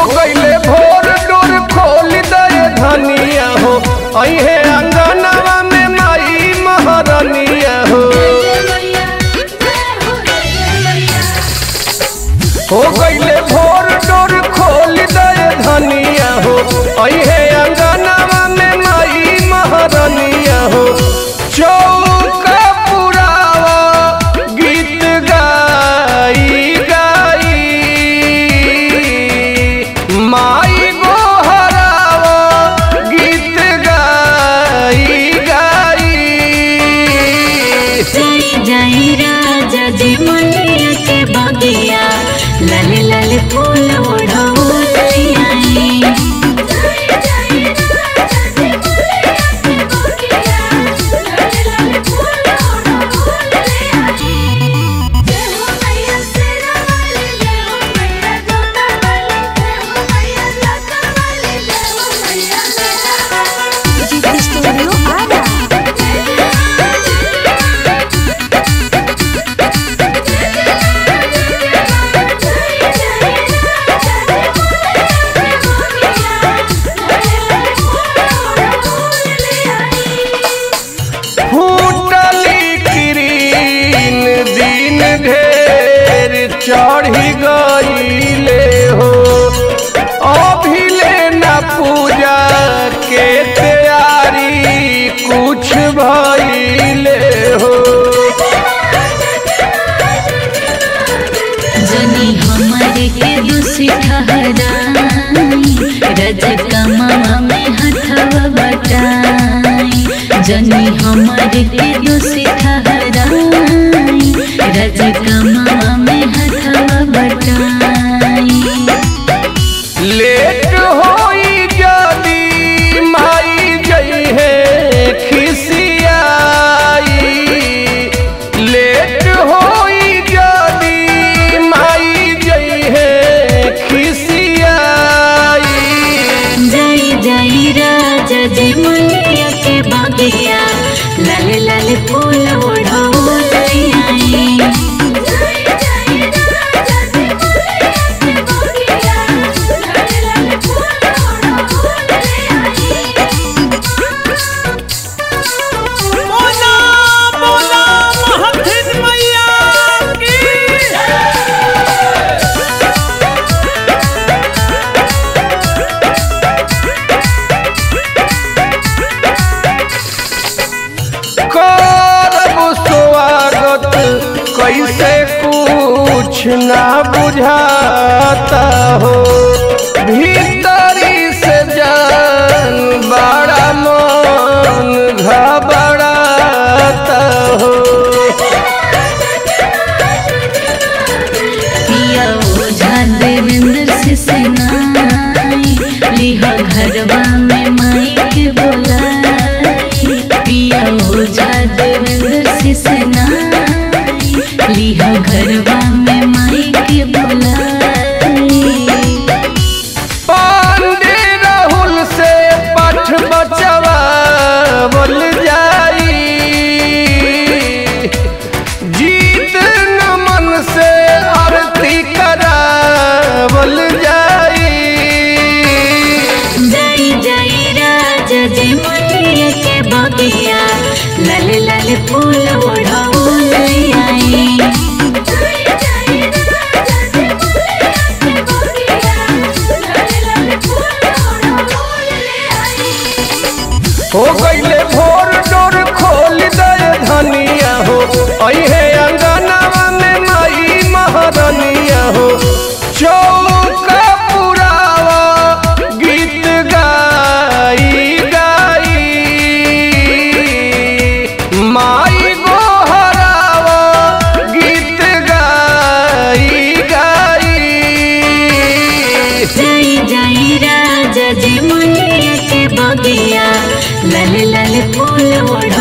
गईले भोर डोर खोल दे धनिया हो अहे अंगनवा में माई महारनिया हो हो गईले भोर डोर खोल दे धनिया हो अहे अंगनवा में माई महारनिया हो चौका पुरावा गीत गाई गाई माई गोहरावा गीत गाई गाई जय जय राजा जी मनिया के बगिया लाल लाल फूल ओढ़ौल आई फूटली किरीन दिन ढेर चढ़ी गईले हो अभिले न पूजा के तैयारी कुछ भइले हो जनी हमारे के दूसरी ठहराई रज कमावा में हथवा बटाई जनी हमारे के दूसरी ठहराई रज कमावा में हथवा बटाई लेट होई जदी माई जई है खिसियाई लेट होई जदी माई जई है खिसियाई जय जय राजा जी मुनिया के बगिया लाल लाल फूल ओढ़ौल आई बोला बोला महथिन मैया की करब स्वागत कैसे कुछ ना बुझाता हो भीतरी से जान बड़ा मन घबराता हो पिया ओझा देवेंद्र से सेनाई लिहा घरवा में माई के बोलाई पिया ओझा देवेंद्र से सेनाई लिहा घरवा में माई के बोलाई पांडे राहुल से पठ बचवा बोल जाई जीत नमन से आरती करा बोल जाई जय जय राजा जी मुनिया के बगिया लाल लाल फूल ओढ़ौल आई हो गईले भोर डोर खोल दे धनिया हो अहे अंगनवा में माई महारनिया हो चौका पुरावा गीत गाई गाई माई गोहरावा गीत गाई गाई जय जय राजा जी मुनिया के बगिया लाल लाल फूल ओढ़